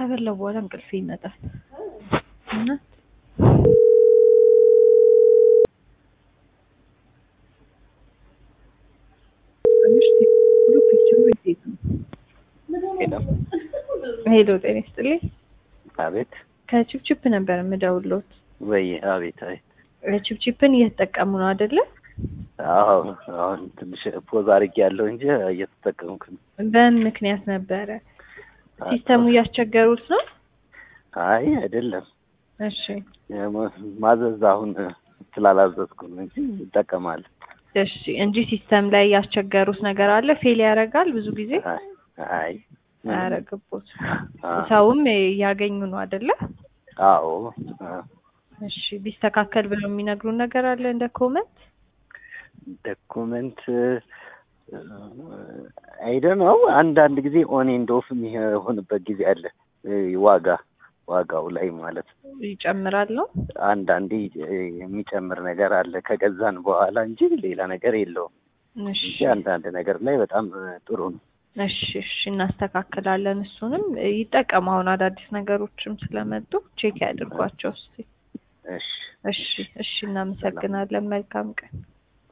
ከበላው በኋላ እንቅልፍ ይመጣል እና ሄሎ ጤና ይስጥልኝ። አቤት ከቺፕቺፕ ነበር የምደውልዎት። ወይ አቤት አቤት ቺፕቺፕን እየተጠቀሙ ነው አይደለ? አዎ አሁን ትንሽ ፖዝ አድርጌ ያለው እንጂ እየተጠቀምኩ ነው። በምን ምክንያት ነበረ? ሲስተሙ እያስቸገሩት ነው? አይ አይደለም እሺ ማዘዝ አሁን ስላላዘዝኩ ነው እንጂ ይጠቀማል። እሺ እንጂ ሲስተም ላይ ያስቸገሩት ነገር አለ? ፌል ያደርጋል ብዙ ጊዜ? አይ አያረግቦት ሰውም እያገኙ ነው አይደለ? አዎ እሺ ቢስተካከል ብለው የሚነግሩን ነገር አለ እንደ ኮመንት? ዶኩመንት አይደ ነው አንዳንድ ጊዜ ኦን ኤንድ ኦፍ የሚሆንበት ጊዜ አለ። ዋጋ ዋጋው ላይ ማለት ነው። ይጨምራል ነው አንዳንዴ የሚጨምር ነገር አለ ከገዛን በኋላ እንጂ ሌላ ነገር የለውም እሺ እንጂ አንዳንድ ነገር ላይ በጣም ጥሩ ነው። እሺ እሺ እናስተካክላለን። እሱንም ይጠቀሙ። አሁን አዳዲስ ነገሮችም ስለመጡ ቼክ ያድርጓቸው እስቲ። እሺ እሺ እሺ እናመሰግናለን። መልካም ቀን